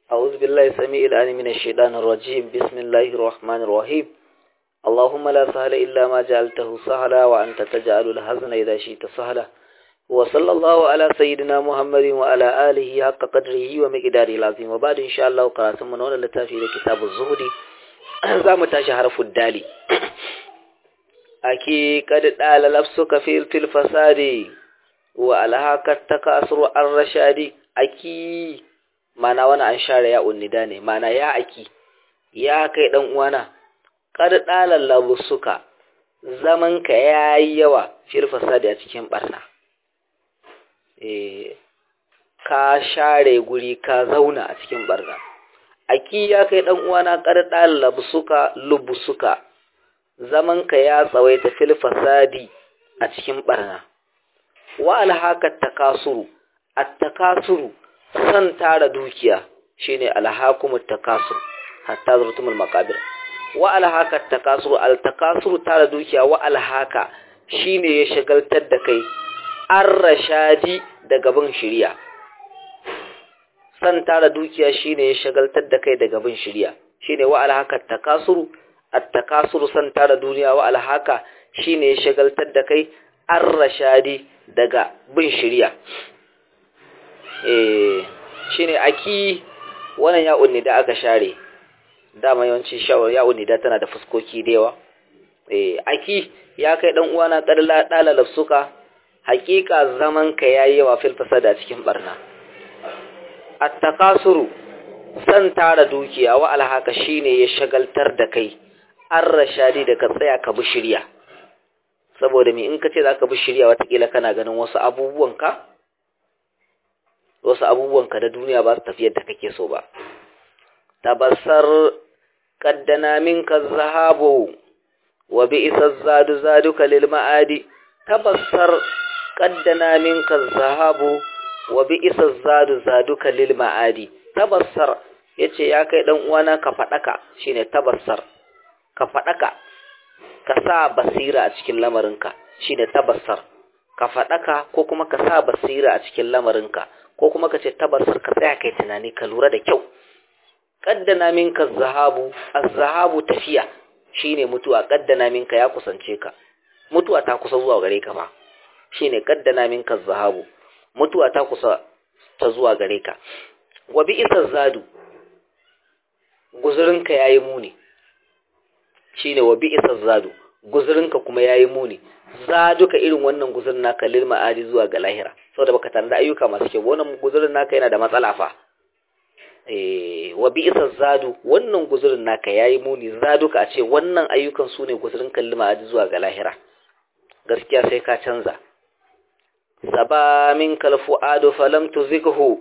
أعوذ بالله السميع العليم من الشيطان الرجيم بسم الله الرحمن الرحيم اللهم لا سهل إلا ما جعلته سهلا وأنت تجعل الحزن إذا شئت سهلا وصلى الله على سيدنا محمد وعلى آله حق قدره ومقداره العظيم وبعد إن شاء الله قرأتم من أولا لتافي كتاب الزهد زام تاشي حرف الدالي أكي قد دال لفسك في في الفساد وألهاك التكاثر الرشاد أكي mana wani an share ya unnida ne mana ya aki ya kai dan uwana kad dalal labusuka zaman ka yayi yawa fil fasadi a cikin barna eh ka share guri ka zauna a cikin barna aki ya kai dan uwana kad dalal labusuka lubusuka zaman ka ya tsawaita fil fasadi a cikin barna wa alhaka takasuru at-takasuru san tara dukiya shine alhaakumut takasur hatta zurtumul maqabir wa alhaka takasur al takasur tara dukiya wa alhaka shine ya shagaltar da kai ar-rashadi daga bin shiriya san tara dukiya shine ya shagaltar da kai daga bin shiriya shine wa alhaka takasur at takasur san tara duniya wa alhaka shine ya shagaltar da kai ar-rashadi daga bin shiriya shine aki wannan ya'un ne da aka share dama yawanci shawar ya'un ne da tana da fuskoki da yawa eh aki ya kai dan uwana kadala dalala suka hakika zaman ka yayi yawa fil fasada cikin barna at-takasuru san tara dukiya wa alhaka shine ya shagaltar da kai an rashadi da ka tsaya ka bi shirya saboda me in ka ce zaka bi shirya watakila kana ganin wasu abubuwan ka wasu abubuwanka da duniya ba su tafi yadda kake so ba tabassar qaddana minka zahabu wa bi'sa zadu zaduka lil ma'adi tabassar qaddana minka zahabu wa bi'sa zadu zaduka lil ma'adi tabassar yace ya kai dan uwana ka fadaka shine tabassar ka fadaka ka sa basira a cikin lamarinka shine tabassar ka fadaka ko kuma ka sa basira a cikin lamarinka ko kuma ka ce tabarsar ka tsaya kai tunani ka lura da kyau kaddana minka zahabu az-zahabu tafiya shine mutuwa kaddana minka ya kusance ka mutuwa ta kusa zuwa gare ka ba shine kaddana minka zahabu mutuwa ta kusa ta zuwa gare ka wa bi isa zadu guzurinka yayi muni shine wa bi isa zadu guzurinka kuma yayi muni zaduka irin wannan guzurin naka lil ma'adi zuwa ga lahira saboda baka tanda ayyuka masu kyau wannan guzurin naka yana da matsala fa eh wa bi isa zadu wannan guzurin naka yayi muni zaduka a ce wannan ayyukan su ne guzurin lil ma'adi zuwa ga lahira gaskiya sai ka canza saba min kal fuadu falam tuzighu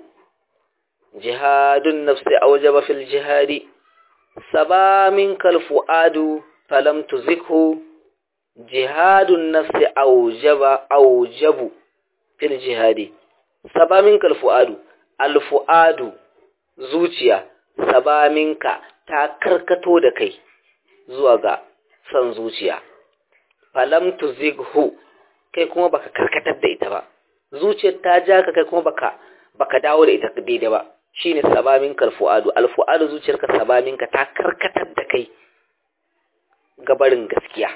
jihadun nafsi awjaba fil jihadi saba min kal fuadu falam tuzighu jihadun nafsi aujaba aujabu fil jihadi sabaminka alfuadu alfuadu zuciya sabaminka ta karkato da kai zuwa ga san zuciya falam tuzighu kai kuma baka karkatar da ita ba zuciyar ta ja ka kai kuma baka baka dawo da ita daidai ba shine sabaminka alfuadu alfuadu zuciyarka sabaminka ta karkatar da kai gabarin gaskiya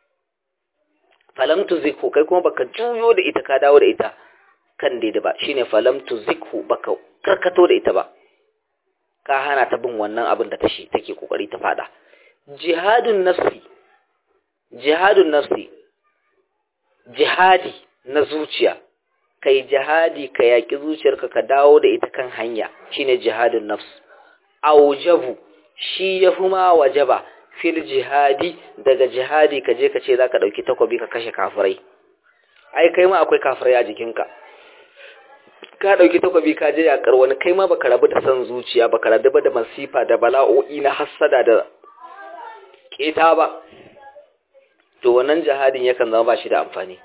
falam tuzikhu kai kuma baka juyo da ita ka dawo da ita kan daidai ba shine falam tuzikhu baka karkato da ita ba ka hana ta bin wannan abin da tashi take kokari ta fada jihadun nafsi jihadun nafsi jihadi na zuciya kai jihadi ka yaki zuciyarka ka dawo da ita kan hanya shine jihadun nafs aujabu shi yafi ma wajaba fil jihadi daga jihadi ka je ka ce za ka ɗauki takobi ka kashe kafirai ai kai ma akwai kafirai a jikinka ka ɗauki takobi ka je yaƙar wani kai ma baka rabu da son zuciya baka rabu da masifa da bala'o'i na hassada da ƙeta ba to wannan jihadin yakan zama ba shi da amfani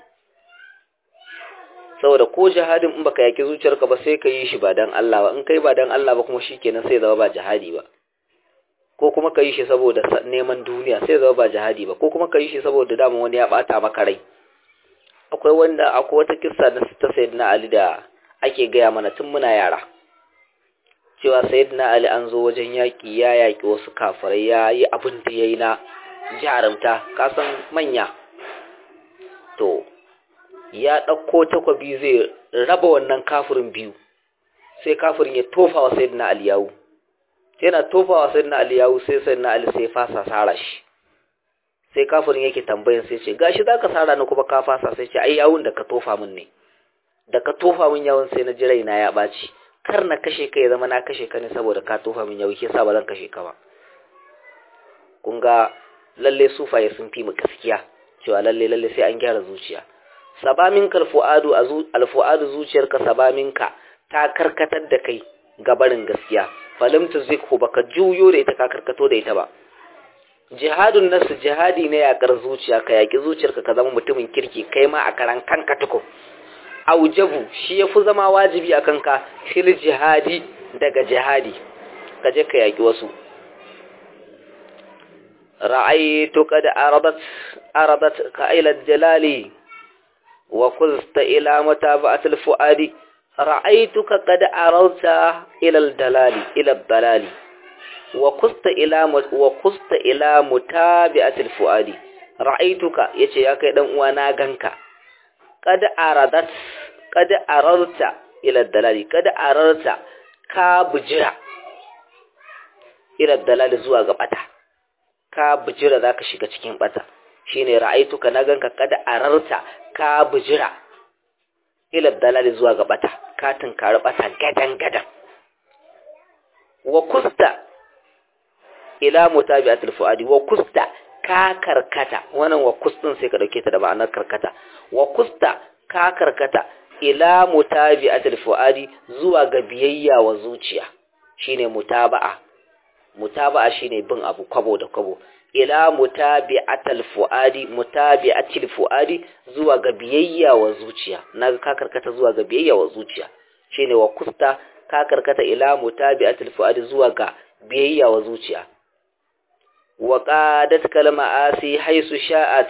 saboda ko jihadin in baka yaƙi zuciyarka ba sai ka yi shi ba don Allah ba in kai ba don Allah ba kuma shikenan sai zama ba jihadi ba ko kuma ka yi shi saboda neman duniya sai zama ba jihadi ba ko kuma ka yi shi saboda dama wani ya bata maka rai akwai wanda akwai wata kissa na ta sayyidina Ali da ake gaya mana tun muna yara cewa sayyidina ali an zo wajen yaƙi ya yaƙi wasu kafirai ya yi abin da ya yi na jarumta kasan manya to ya ɗauko takwabi zai raba wannan kafirin biyu sai kafirin ya tofa wa sayyidina ali yawu yana tofa wa sayyidina ali yawu sai sayyidina ali sai fasa sara shi sai kafirin yake tambayin sai ce gashi zaka sara ni kuma ka fasa sai ce ai yawun da ka tofa min ne da ka tofa min yawun sai na ji raina ya ɓaci kar na kashe ka ya zama na kashe ka ne saboda ka tofa min yawu yasa ba zan kashe ka ba kun ga lalle sufaye sun fi mu gaskiya cewa lalle lalle sai an gyara zuciya sabaminka alfu'adu alfu'adu zuciyarka sabaminka ta karkatar da kai ga barin gaskiya falim tuzikhu baka juyo da ita ka karkato da ita ba jihadun nasu jihadi ne yakar zuciya ka yaki zuciyarka ka zama mutumin kirki kai ma a karan kanka tuko aujabu shi yafi zama wajibi akan ka fil jihadi daga jihadi ka je ka yaki wasu رأيت قد أرضت أرضتك إلى الجلال وقلت إلى متابعة الفؤاد رأيتك قد أرضت إلى الدلال إلى الضلال وقلت إلى وقلت إلى متابعة الفؤاد رأيتك يتي يا كيدن وانا غنكا قد أرضت قد أرضت إلى الدلال قد أرضت كابجرا إلى الدلال زوا غبتا ka bijira za ka shiga cikin bata shi ne ra'aituka na ganka kada a rarta ka bijira ilar dalali zuwa ga bata ka tunkari bata gadan-gadan wa kusta ila mutabi'atul fuadi wa kusta ka karkata wannan wa kustin sai ka dauke ta da ma'anar karkata wa kusta ka karkata ila mutabi'atul fuadi zuwa ga biyayya wa zuciya shine mutaba'a mutaba'a shine bin abu kwabo da kwabo ila mutabi'atal fuadi mutabi'atil fuadi zuwa ga biyayya wa zuciya naga ka karkata zuwa ga biyayya wa zuciya shine wa kusta ka karkata ila mutabi'atil fuadi zuwa ga biyayya wa zuciya wa qadat kalma asi haisu sha'at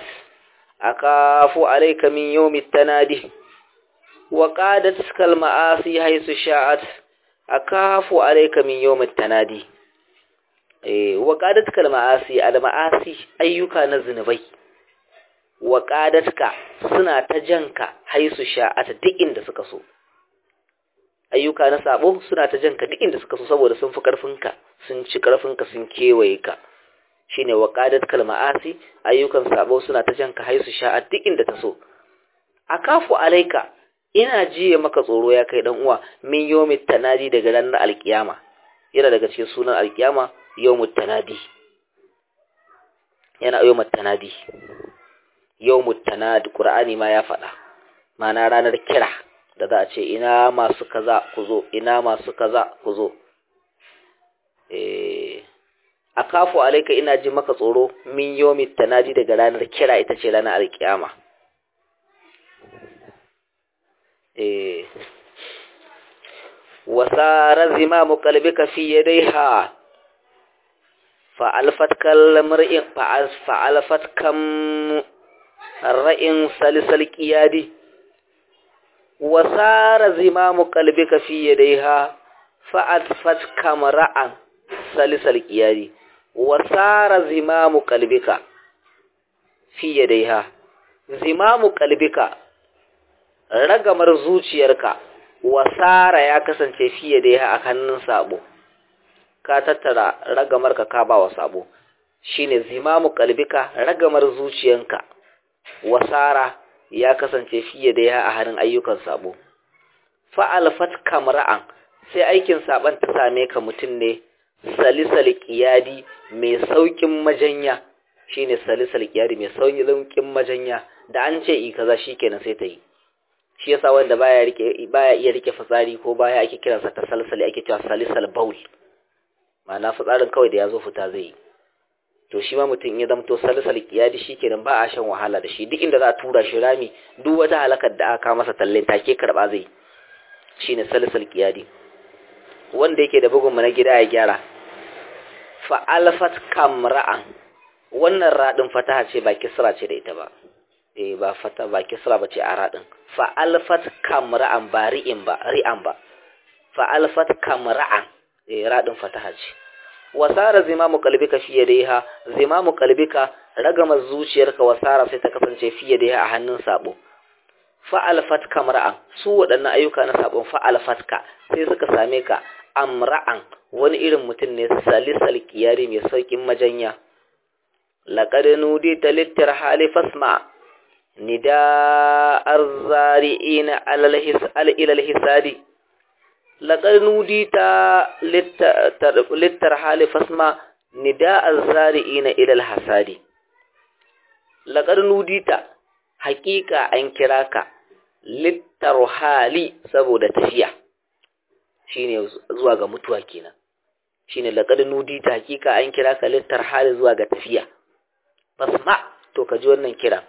akafu alayka min yawmi tanadi wa qadat kalma asi haisu sha'at akafu alayka min yawmi tanadi wa ƙadatka al-ma'asi al-ma'asi ayyuka na zinubai wa ƙadatka suna ta janka haisu sha'ata duk inda suka so ayyuka na sabo suna ta janka duk inda suka so saboda sun fi ƙarfinka sun ci ƙarfinka sun kewaye ka shine wa ƙadatka al-ma'asi ayyukan sabo suna ta janka haisu sha'at duk inda ta so akafu alaika ina jiye maka tsoro ya kai dan uwa min yawmit tanadi daga ranar alkiyama yana daga cikin sunan alkiyama yawmut tanadi yana yawmut tanadi yawmut tanadi qur'ani ma ya faɗa mana ranar kira da za a ce ina masu kaza ku zo ina masu kaza ku zo eh akafu alaika ina ji maka tsoro min yawmit tanadi daga ranar kira ita ce ranar alkiyama eh wasara zimamu qalbika fi yadayha fa'alfat kalmar'in fa'alfat kam ra'in salisal qiyadi wasara zimamu qalbika fi yadayha fa'alfat kam ra'an salisal qiyadi wasara zimamu qalbika fi yadayha zimamu qalbika ragamar zuciyarka wasara ya kasance fiye da ya a hannun sabo ka tattara ragamar ka ka ba wa sabo shine zimamu kalbika ragamar zuciyanka wasara ya kasance fiye da ya a hannun ayyukan sabo fa'alfat kamra'an sai aikin saban ta same ka mutum ne salisal qiyadi mai saukin majanya shine salisal qiyadi mai saukin majanya da an ce i kaza shikenan sai ta yi shi yasa wanda baya rike baya iya rike fitsari ko baya ake kiransa ta salsali ake cewa salisal baul ma'ana fitsarin kawai da yazo fita zai yi to shi ma mutum ya zamto salisal kiyadi shikenan ba a shan wahala da shi duk inda za a tura shi rami duk wata halakar da aka masa talle take karba zai shine salisal kiyadi wanda yake da bugun na gida ya gyara fa alfat kamra'an wannan radin fataha ce ba kisra ce da ita ba eh ba fata ba kisra bace a radin fa alfat kamra'an ba ri'in ba ri'an ba fa alfat kamra'an eh radin fataha ce wasara zimamu qalbika fi yadayha zimamu qalbika ragama zuciyarka wasara sai ta kasance fi yadayha a hannun sabo fa'alfat kamra'an su waɗannan ayyuka na sabon fa'alfatka sai suka same ka amra'an wani irin mutum ne salisal kiyari mai saukin majanya laqad nudita littar hali fasma nida arzari'ina alal ilal hisadi laqad nudita littar hali fasma nida arzari'ina ilal hasadi laqad nudita hakika an kira ka littar hali saboda tafiya shine zuwa ga mutuwa kenan shine laqad nudita hakika an kira ka littar hali zuwa ga tafiya fasma to ka ji wannan kiran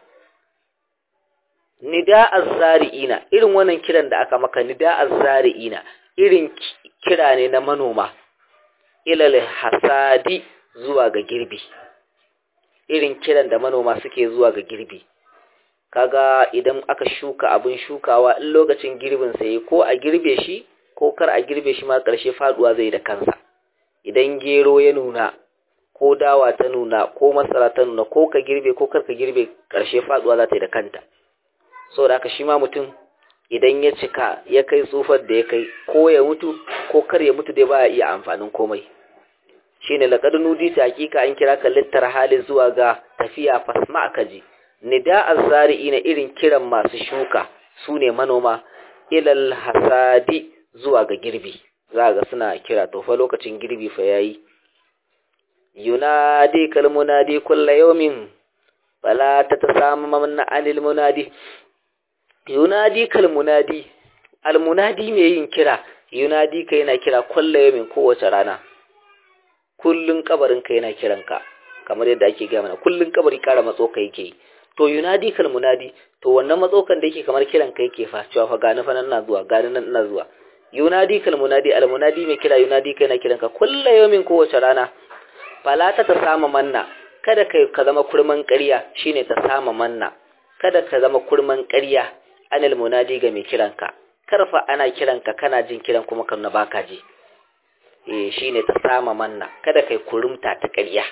nida azzari'ina irin wannan kiran da aka maka nida azzari'ina irin kira ne na manoma ilal hasadi zuwa ga girbi irin kiran da manoma suke zuwa ga girbi kaga idan aka shuka abin shukawa in lokacin girbin sa yi ko a girbe shi ko kar a girbe shi ma ƙarshe faduwa zai da kansa idan gero ya nuna ko dawa ta nuna ko masara ta nuna ko ka girbe ko kar ka girbe ƙarshe faduwa za ta yi da kanta saboda haka shi ma mutum idan ya cika ya kai tsufar da ya kai ko ya mutu ko kar ya mutu dai baya iya amfanin komai shine laqad nudita hakika an kira ka littar hali zuwa ga tafiya fasma kaji nida azzari'ina irin kiran masu shuka sune manoma ilal hasadi zuwa ga girbi za ga suna kira to fa lokacin girbi fa yayi yunadi kal munadi kullu yawmin fala tatasamma anil munadi yunadi kal munadi al munadi mai yin kira yunadi kai yana kira kullu yawmin kowace rana kullun kabarin ka yana kiranka kamar yadda ake gaya mana kullun kabari kara matso ka yake to yunadi kal munadi to wannan matsokan da yake kamar kiran ka yake fa cewa fa gani fa nan na zuwa gani nan ina zuwa yunadi kal munadi al munadi mai kira yunadi kai na kiranka kullu yawmin kowace rana fala ta ta sama manna kada kai ka zama kurman ƙarya shine ta sama manna kada ka zama kurman ƙarya anil munadi ga mai kiranka karfa ana kiranka kana jin kiran kuma kan baka ji eh shine ta sama manna kada kai kurumta ta ƙarya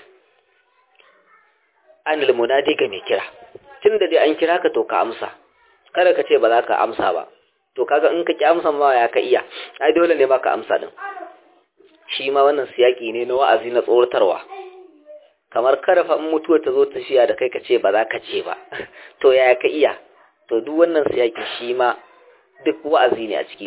anil munadi ga mai kira tunda dai an kira ka to ka amsa kada ka ce ba za ka amsa ba to kaga in ka ki amsa ma ya ka iya ai dole ne ba ka amsa din shi ma wannan siyaki ne na wa'azi na tsoratarwa kamar kada fa in mutuwa ta zo tafiya da kai ka ce ba za ka ce ba to ya ka iya to duk wannan siyaki shi ma duk wa'azi ne a ciki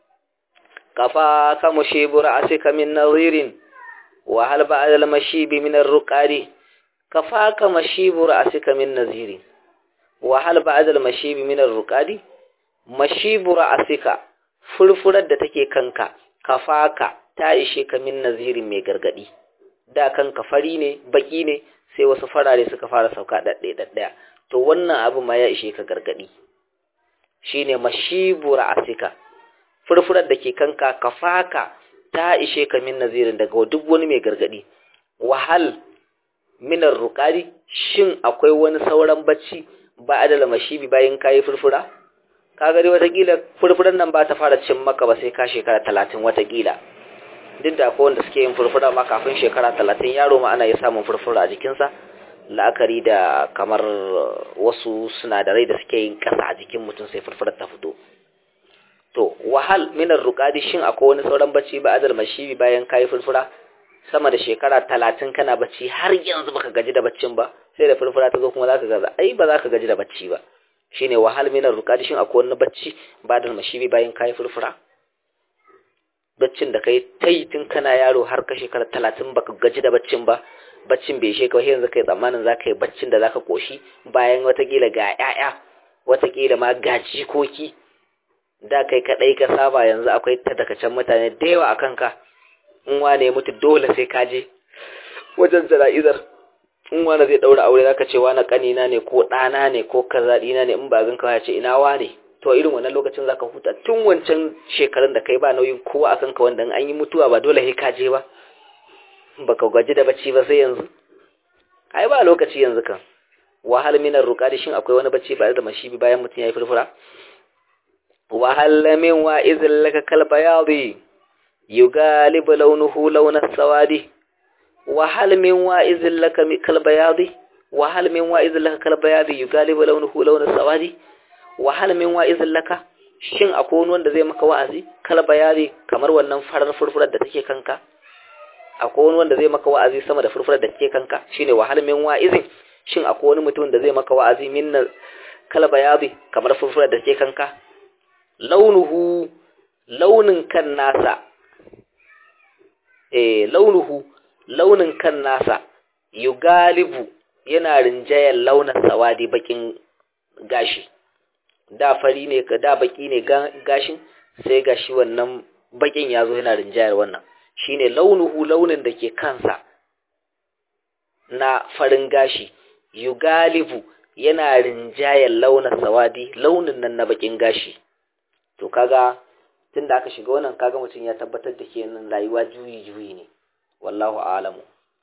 kafa ka mushibura asika min nazirin wa hal ba'da al-mashibi min ar-ruqadi kafa ka mashibura asika min nazirin wa hal ba'da al-mashibi min ar-ruqadi mashibura asika furfurar da take kanka kafaka ta ishe ka min nazirin mai gargadi da kanka fari ne baki ne sai wasu farare suka fara sauka dadde daddaya to wannan abu ma ya ishe ka gargadi shine mashibura asika furfurar da ke kanka kafaka ta ishe ka min nazirin daga duk wani mai gargadi wahal minar ruqadi shin akwai wani sauran bacci ba adala mashibi bayan kayi furfura kaga dai watakila furfuran nan ba ta fara cin maka ba sai ka shekara talatin watakila duk da akwai wanda suke yin furfura ma kafin shekara talatin yaro ma ana iya samun furfura a jikinsa la'akari da kamar wasu sinadarai da suke yin kasa a jikin mutum sai furfurar ta fito to wahal minar ruqadi shin akwai wani sauran bacci ba adal mashibi bayan kayi furfura sama da shekara talatin kana bacci har yanzu baka gaji da baccin ba sai da furfura ta zo kuma zaka gaza ai ba zaka gaji da bacci ba shine wahal minar ruqadi shin akwai wani bacci ba adal mashibi bayan kayi furfura baccin da kai tai tun kana yaro har ka shekara talatin baka gaji da baccin ba baccin bai sheka yanzu kai tsammanin za ka yi baccin da za ka koshi bayan watakila ga 'ya'ya watakila ma ga jikoki da kai kaɗai ka saba yanzu akwai tadakacen mutane da yawa a kanka in wane ya mutu dole sai ka je wajen jana'izar in wane zai ɗaura aure za ka ce wane ƙanina ne ko ɗana ne ko kazaɗina ne in ba gan kawai ce ina wane to irin wannan lokacin za ka huta tun wancan shekarun da kai ba nauyin kowa a kanka wanda an yi mutuwa ba dole sai ka je ba baka gaji da bacci ba sai yanzu ai ba lokaci yanzu kan wahal minar ruqadi shin akwai wani bacci ba da mashibi bayan mutun yayi furfura wahal min wa izil laka kal bayadi yugalibu launuhu launas sawadi wa hal min wa'izin laka kal bayadi wa hal min wa'izin laka kal bayadi yugalibu launuhu launas sawadi wa hal min wa'izin laka shin akwai wani wanda zai maka wa'azi kal bayadi kamar wannan farar furfurar da take kanka akwai wani wanda zai maka wa'azi sama da furfurar da take kanka shine wa hal min wa'izin shin akwai wani mutum da zai maka wa'azi min kal bayadi kamar furfurar da take kanka launuhu launin kan nasa eh launuhu launin kan nasa yugalibu yana rinjayar launin sawadi bakin gashi da fari ne da baki ne gashin sai gashi wannan bakin yazo yana rinjayar wannan shine launuhu launin da ke kansa na farin gashi yugalibu yana rinjayar launin sawadi launin nan na bakin gashi to kaga tunda aka shiga wannan kaga mutum ya tabbatar da kenan rayuwa juyi juyi ne wallahu a'lamu